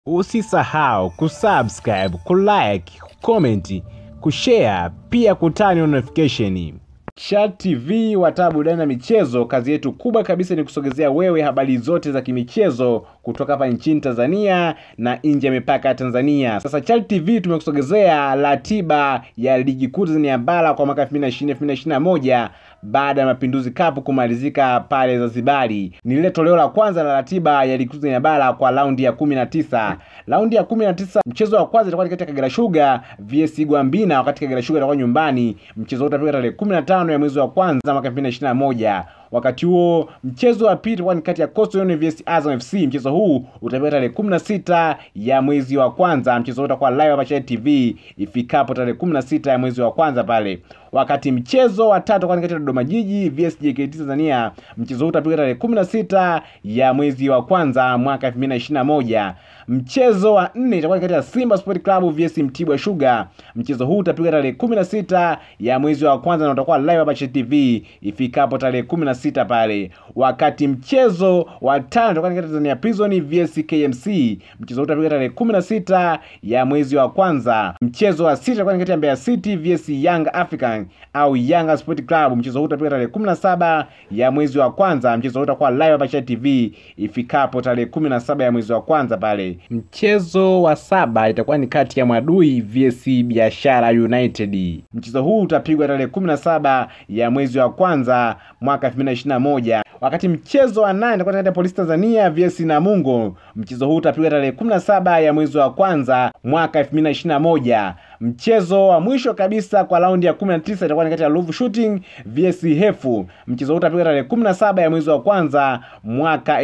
Usisahau kusubscribe, kulike, kucomment, kushare pia kutani notification. Chat TV wataa burudani na michezo, kazi yetu kubwa kabisa ni kusogezea wewe habari zote za kimichezo kutoka hapa nchini Tanzania na nje ya mipaka ya Tanzania. Sasa Chat TV tumekusogezea ratiba ya ligi kuu Tanzania bara kwa mwaka 2020 2021 baada ya Mapinduzi Cup kumalizika pale Zanzibari. Ni lile toleo la kwanza la ratiba ya ligi kuu Tanzania bara kwa raundi ya 19. Raundi ya 19, mchezo wa kwanza itakuwa kati ya Kagera Sugar vs Gwambina, wakati Kagera Sugar itakuwa nyumbani. Mchezo utapigwa tarehe 15 ya mwezi wa kwanza mwaka 2021. Wakati huo mchezo wa pili utakuwa ni kati ya Coastal Union vs Azam FC. Mchezo huu utapigwa tarehe 16 ya mwezi wa kwanza. Mchezo huu utakuwa live hapa Chat TV ifikapo tarehe 16 ya mwezi wa kwanza pale. Wakati mchezo wa tatu utakuwa ni kati ya Dodoma Jiji vs JKT Tanzania. Mchezo huu utapigwa tarehe 16 ya mwezi wa kwanza mwaka 2021. Mchezo wa nne itakuwa ni kati ya Simba Sport Club vs Mtibwa Sugar. Mchezo huu utapigwa tarehe 16 ya mwezi wa kwanza na utakuwa live hapa Chat TV ifikapo tarehe 16 pale. Wakati mchezo wa tano utakuwa ni kati ya Tanzania Prison vs KMC. Mchezo huu utapigwa tarehe 16 ya mwezi wa kwanza. Mchezo wa sita utakuwa ni kati ya Mbeya City vs Young African au Yanga Sport Club. Mchezo huu utapigwa tarehe 17 ya mwezi wa kwanza. Mchezo huu utakuwa live hapa Chat TV ifikapo tarehe 17 ya mwezi wa kwanza pale. Mchezo wa saba itakuwa ni kati ya Mwadui vs Biashara United. Mchezo huu utapigwa tarehe 17 ya mwezi wa kwanza mwaka 2021. Wakati mchezo wa nane itakuwa kati ya Polisi Tanzania vs Namungo. Mchezo huu utapigwa tarehe 17 ya mwezi wa kwanza mwaka 2021. Mchezo wa mwisho kabisa kwa raundi ya 19 itakuwa ni kati ya Ruvu Shooting vs Hefu. Mchezo huu utapigwa tarehe 17 ya mwezi wa kwanza mwaka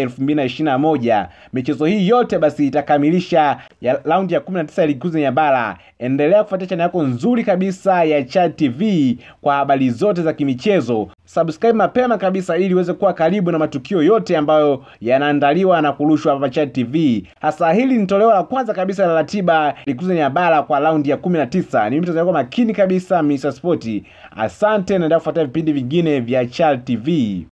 2021. Michezo hii yote basi itakamilisha ya raundi ya 19 ya ligi kuu Tanzania bara. Endelea kufuatia channel yako nzuri kabisa ya Chat TV kwa habari zote za kimichezo. Subscribe mapema kabisa ili uweze kuwa karibu na matukio yote ambayo yanaandaliwa na kurushwa hapa Chat TV. Hasa hili ni toleo la kwanza kabisa la ratiba ligi kuu Tanzania bara kwa raundi ya 19. Ni mimi mtazamaji makini kabisa Mr. Sport. Asante, naendelea kufuatia vipindi vingine vya Chat TV.